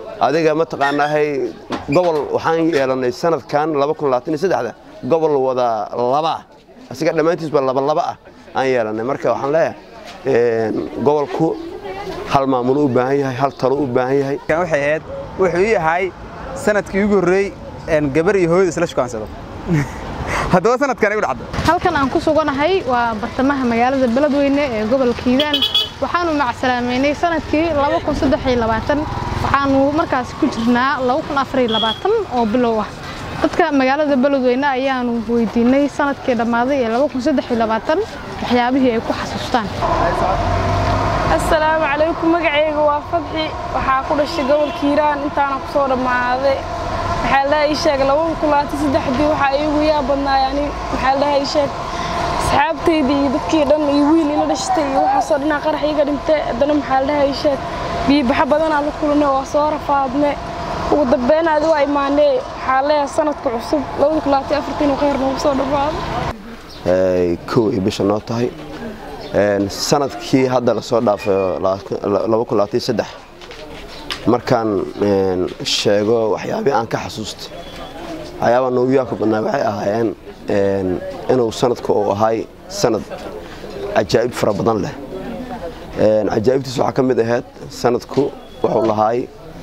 adiga mataqaanaahay gobol waxaan yeelannay sanadkan gobol wada laba ah asiga dhammaantiisba labalaba ah aan yeelannay marka waxaan leeyahay gobolku hal maamul u baahan yahay hal talo u baahan yahay waxay ahayd wuxuu ii ahay sanadkii ugu horreey gabar iyo hooyada isla shukaansado haddaba sanadkan igu dhacdo halkan aan ku suganahay waa bartamaha magaalada beledweyne ee gobolka hiiraan waxaanu macsalaameynay sanadkii waxaanu markaas ku jirnaa oo bilow ah dadka magaalada beledweyne ayaanu weydiinay sanadkii dhammaaday ee waxyaabihii ay ku xasuustaan assalaamu calaykum magacayga waa fadxi waxaa ku dhashay gobolka hiiraan intaana ku soo dhammaaday maxaa ladhaha ii sheeg labada kulaati saddexdii waxaa iigu yaa badnaay ani maxaa ladhaha ii sheeg asxaabtaydii iyo dadkii dhan iyo wiil ila dhashtay iyo waxaasoo dhanaa qarax iiga dhintay haddana maxaa ladhaha ii sheeg biibaxa badanaa la kulannay waa soo rafaadne ugu dambeyn adi waa imaanee waxaa leeyahay sanadka cusub labada kulaati afartiinu khayr noogu soo dhammaado kow ay bisha noo tahay sanadkii hadda lasoo dhaafay markaan sheego waxyaabihii aan ka xasuustay waxyaabaa noogu yaabka badnaa waxay ahaayeen inuu sanadku uu ahay sanad cajaa'ib fara badan leh cajaa'ibtiis waxaa ka mid ahayd sanadku wuxuu lahaay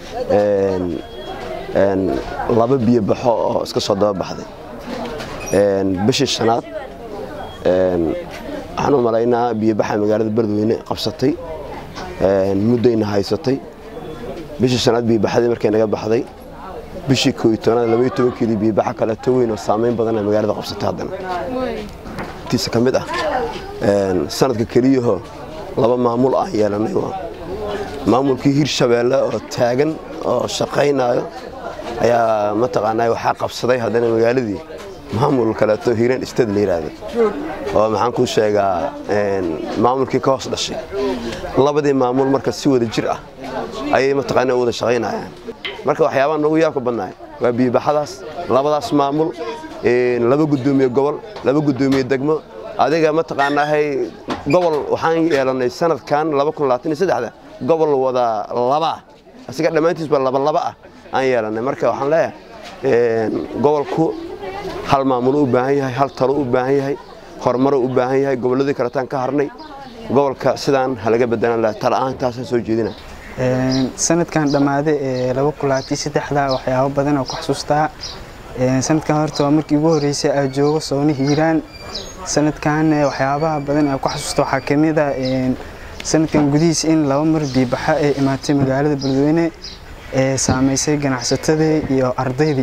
laba biyo baxo oo iska soo daba baxday bishii shanaad waxaan u malaynaa biyobaxa magaalada beledweyne qabsatay muddayna haysatay bishii shanaad biyobaxdii markay naga baxday bishii koo iyo tobanaad labaiyo tobankeedii biyobaxa kaleeto weyn oo saamayn badana magaalada qabsatay haddana tiisa ka mid ah sanadka keliyaho laba maamul aan yeelanay waa maamulkii hirshabeelle oo taagan oo shaqaynaayo ayaa mataqaanaa waxaa qabsaday haddana magaaladii maamul kaleeto hiiraan istad la yidhaahdo oo maxaan kuu sheegaa maamulkii ka hoos dhashay labadii maamul marka si wada jir ah ayay mataqaanaa u wada shaqaynayaan marka waxyaabaha noogu yaabka badnaay waa biyobaxadaas labadaas maamul laba guddoomiye gobol laba guddoomiye degmo adiga mataqaanaahay gobol waxaan yeelannay sanadkan gobol wada laba ah asiga dhammaantiisba labalaba ah aan yeelannay marka waxaan leeyahay gobolku hal maamul u baahan yahay hal talo u baahan yahay horumaro u baahan yahay gobolladii kaletaan ka harnay gobolka sidaan halaga bedelan laha tala-aan taasaan soo jeedina sanadkan dhammaaday ee laba kulaati saddexda waxyaabo badan oo ku xasuustaa sanadkan horta waa markii ugu horreysay aa joogo sooni hiiraan sanadkan waxyaabaha badan ee ku xasuusta waxaa ka mid ah sanadkan gudihiis in laba mar biibaxa ay imaatay magaalada beledweyne ee saamaysay ganacsatadii iyo ardaydii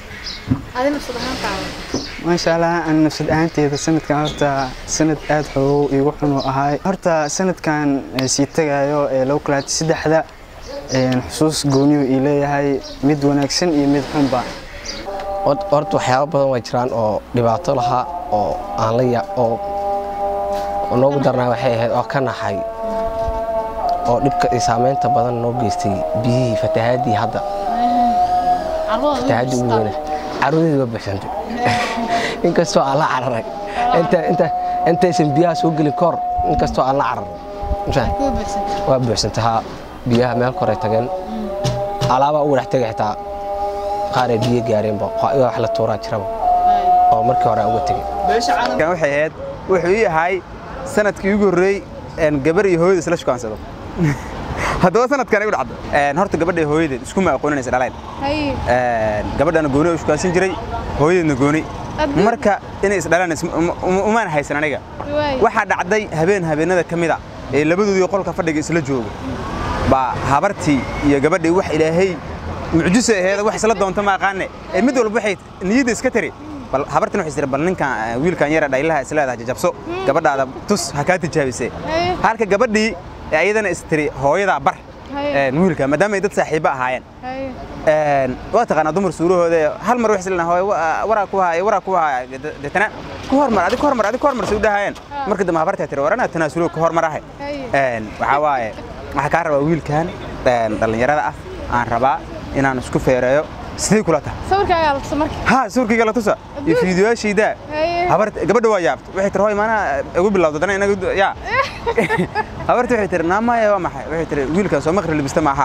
maasha allah an nafsad ahaanteeda sanadkan horta sanad aad xoogow iigu xun uu ahaay horta sanadkan sii tagayo ee laba kulaati saddexda xusuus gooniyu ii leeyahay mid wanaagsan iyo mid xunba horta waxyaabo badan waa jiraan oo dhibaato lahaa oo aan la ya oo noogu darnaa waxay ahayd oo ka naxay oo dhibka iyo saamaynta badan noo geystay biyihii fatahaadii hadda fatahaadii ugu weyna caruuradii waa buuxsantay inkastoo aan la cararay intaysan biyaha soo gelin kahor inkastoo aan la cararay waa buuxsantay haa biyaha meel koray tageen alaabaa ugu dhex tegay xitaa qaaray biyo gaareenba wax la tuuraa jiraba oo markii hore aan uga tegay waxay ahayd wuxuu ii ahay sanadkii ugu horreey gabar iyo hooyada isla shukaansado haddaba sanadkan igu dhacdo horta gabadha hooyadeed iskuma aqooninaysa dhalayn gabadhana gooni u shukaansan jiray hooyadeedna gooni marka inay isdhalaan umaan haysan aniga waxaa dhacday habeen habeenada ka mid a ee labadoodii qolka fadhiga isla jooga baa habartii iyo gabadhii wax ilaahay mucjisa aheeda wax isla doonta ma aqaane ee mid walba waxay niyadda iska tiri bal habartan waxay tiri bal ninkan wiilkan yara dhaylaha isleedahay jajabso gabadhaada tus ha kaa tijaabisee halka gabadhii ayadana istiri hooyadaa bar wiilka maadaama ay dad saaxiibo ahaayeen waa taqaanaa dumar suurahooda hal mar waxay leedahay waraa ku haaya waraa ku haaya deetana ku hormar adig ku hormar adig ku hormar suu dhahayeen marka dambe habartaa tiri warana tanaasulo ku hormar ahay waxaa waaye waxaa kaa rabaa wiilkan dhallinyarada ah aan rabaa inaan isku feereeyo sidee kula tahay sawirkaagaa la tusa marka ha sawirkayga la tusa iyo fiidiyoyaashayda habar gabadha waa yaabta waxay tiri hoy maanaa igu bilowda dana inaga yaa habarta waxay tiri naamaya waa maxay waxay tiri wiilkan soo maqri libista maaha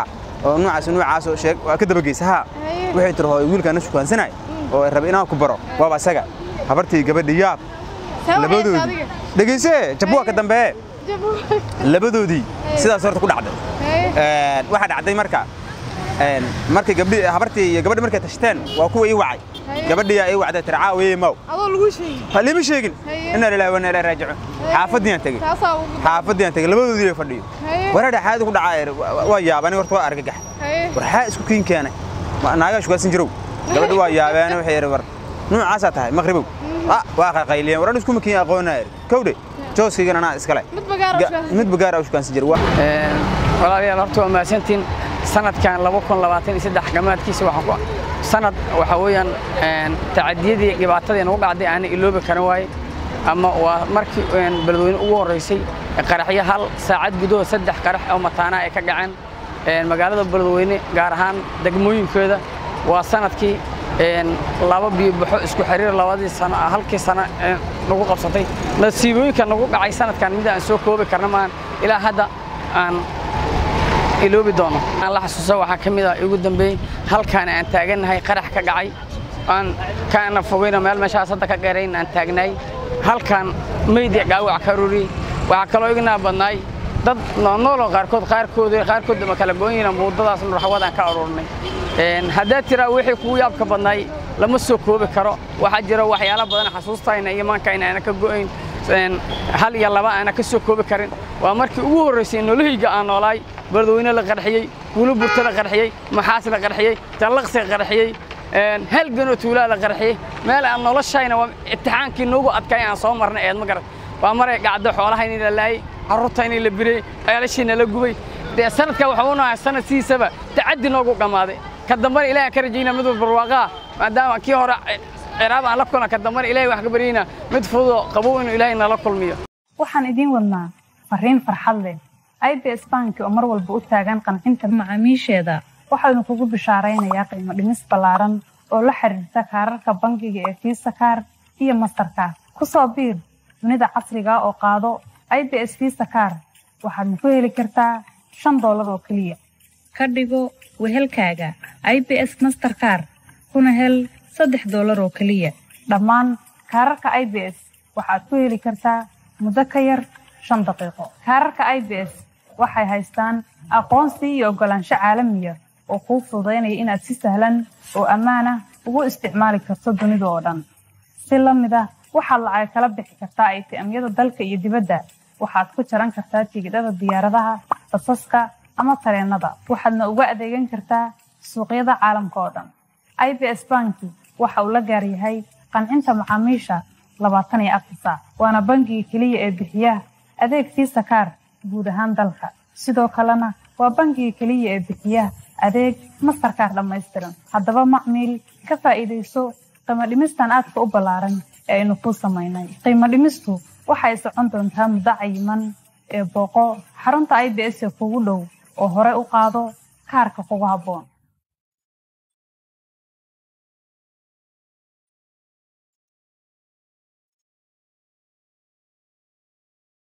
oo noocaas noocaas oo sheeg waa ka dabageysa haa waxay tiri hooyo wiilkaan na shukaansanay oo raba inaan ku baro waaba isaga habartii gabadhi yaab labadoodii dhegeyse jabbuwa ka dambeeye labadoodii sidaas horta ku dhacday waxaa dhacday marka markay gabdhi habartii iyo gabadhi markay tashteen waa kuwa ii wacay gabadhii ii wacday tiri caawiye maw adoo lagu sheegay ha liima sheegin inna lillahi wa inna ilaihi raajicuun xaafadiyaan tegey taasaa ugu xaafadiyaan tegey labadoodii ay fadhiyo wareedha xaadi ku dhacaa waa yaabani horta waa argagax war xaa isku kiin keenay naagaa shugaasan jirow gabadhi waa yaabeen waxay yidhi war nuucaasaa tahay maqribow waa qaqayliyeen waran isku makiin aqoonaa kowdhe jooskaygana anaa iskale mid bagaara mid bagaara u shukaansan jira walaalayaal horta waa mahadsantiin sanadkan gamaadkiisa waxaan ku sanad waxa weeyaan tacadiyadii dhibaatadii nagu dhacday aana iloobi karan waaye ama waa markii beledweyne ugu horraysay qaraxyo hal saacad gudahood saddex qarax oo mataana ay ka dhaceen magaalada beledweyne gaar ahaan degmooyinkeeda waa sanadkii laba biyobaxo isku xiriir labadii sano halkii sano nagu qabsatay nasiibooyinka nagu dhacay sanadkan mid aan soo koobi karna maahan ilaa hadda aan iloobi doono aan la xasuusa waxaa ka mid ah igu dambeeyey halkaan aan taagannahay qarax ka dhacay aan kaana fogeyno meel meeshaas hadda ka dheerayn aan taagnaay halkaan meyd dhaawac ka ruriyey waxaa kaloo ignaa badnaay dad noolnooloo qaarkood qaarkood qaarkood ma kala goon yihiin muudadaas nurxawad aan ka aruurnay haddaad tiraa wixii kugu yaabka badnaay lama soo koobi karo waxaa jira waxyaalo badan xasuustayna iyo maankayna aana ka go'ayn hal iyo laba aana ka soo koobi karin waa markii ugu horraysay nolohayga aan noolaay beledweyne la qarxiyey wuli burta la qarxiyey maxaas la qarxiyey jallaqsi la qarxiyey halganoo tuulaa la qarxiyey meel aan noloshayna waa imtixaankii noogu adkaay aan soo marnay eed ma garan waa maray dhacdo xoolaha inay la laayey carruurta inay la birey ceelashiina la gubay dee sanadka waxa u nahay sanad sidiisaba tacaddi noogu dhammaaday ka dambana ilahi aan ka rajaynaa mid barwaaqaa maadaama kii hore ciraab aan la kulna ka dambana ilahi wax ka baryayna mid fududoo qabow inuu ilaahay nala kulmiyo waxaan idiin wadnaa fariin farxad leh ibs banki oo mar walba u taagan qancinta macaamiisheeda waxaanu kugu bishaaraynayaa qiimo dhimis ballaaran oo la xiriirta kaararka bangiga ee fiisa kaar iyo mastarkaar ku soo biir dunida casriga oo qaado ibs fiisa kaar waxaadna ku heli kartaa shan doolar oo keliya ka dhigo wehelkaaga ibs masterkaar kuna hel saddex doolar oo keliya dhammaan kaararka ibs waxaad ku heli kartaa muddo ka yar shan daqiiqo kaararka ibs waxay haystaan aqoonsi iyo oggolaansho caalamiya oo kuu fududaynaya inaad si sahlan oo ammaan ah ugu isticmaali karto dunida oo dhan si la mid ah waxaad lacag kala bixi kartaa aytiamyada dalka iyo dibadda waxaad ku jaran kartaa tigidhada diyaaradaha basaska ama tareennada waxaadna uga adeegan kartaa suuqyada caalamka oo dhan ibs banki waxa uu la gaar yahay qancinta macaamiisha labaatan iyo afar saac waana bangiga keliya ee bixiya adeeg fiisa kaar guud ahaan dalka sidoo kalena waa bangiga keliya ee bixiya adeeg mastarkaar dhammaystiran haddaba macmiil ka faa'iidayso qiimo dhimistan aadka u ballaaran ee aynu kuu samaynay qiimo dhimistu waxay socon doontaa muddo cayiman ee booqo xarunta ibs ee kugu dhow oo hore u qaado kaarka kugu habboon